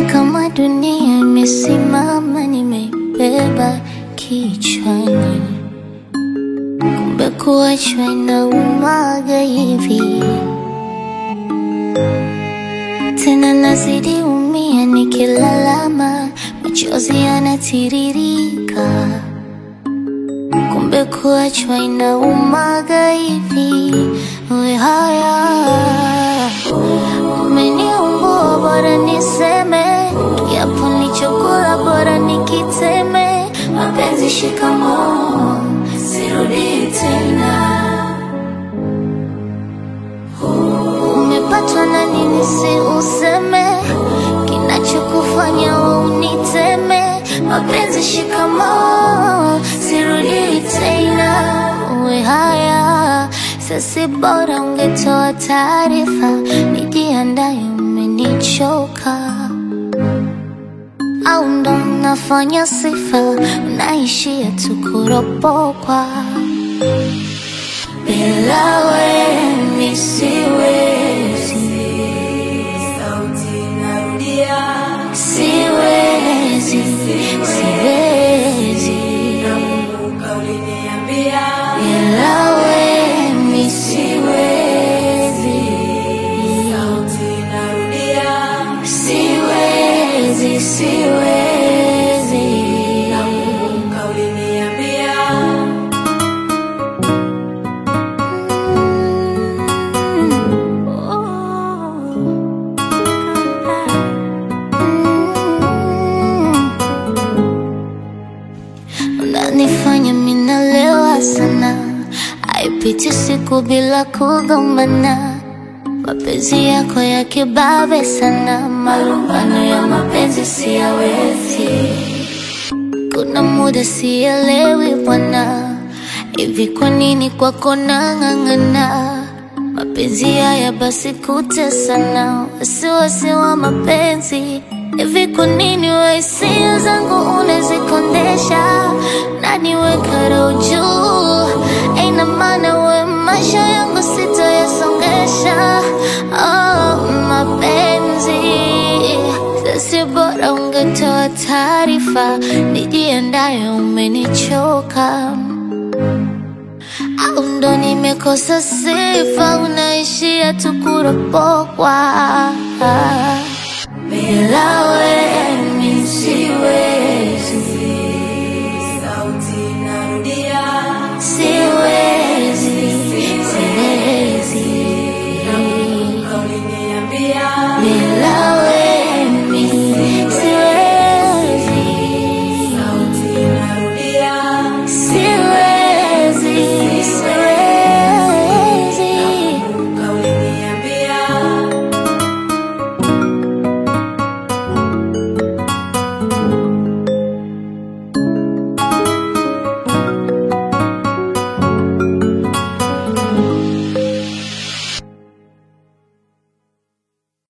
kama dunia imesimama, nimeibeba kichwani, kumbe kuachwa inaumaga hivi. Tena nazidi umia nikilalama, machozi yanatiririka, kumbe kuachwa inaumaga hivi. We haya umeniumbua, bora niseme kiapo nilichokula, bora nikiteme. Mapenzi shikamoo, sirudi tena. Umepatwa na nini? Si useme kinachokufanya wewe uniteme. Mapenzi shikamoo, sirudi tena. Uwe haya sasi, bora ungetoa taarifa, nijiandaye, umenichoka au ndo nafanya sifa, naishia tu kuropokwa bila wewe mi siwezi, Sauti narudia, siwezi, siwezi nakumbuka uliniambia, bila wewe mi siwezi, sauti narudia, siwezi, siwezi. nakumbuka uliniambia, Unanifanya minalewa sana, haipiti siku bila kugombana. Mapenzi yako ya kibabe sana, malumbano ya mapenzi siyawezi. Kuna muda sielewi bwana, hivi kwa nini kwako nang'ang'ana? Mapenzi haya basi kutesana, wasiwasi wa mapenzi hivi kwa nini we hisia zangu unazikondesha na niweka roho juu? Ina maana we maisha yangu sitoyasongesha. Oh, mapenzi sasi, bora ungetoa taarifa, nijiandaye, umenichoka au ndo nimekosa sifa, unaishia tu kuropokwa bila wewe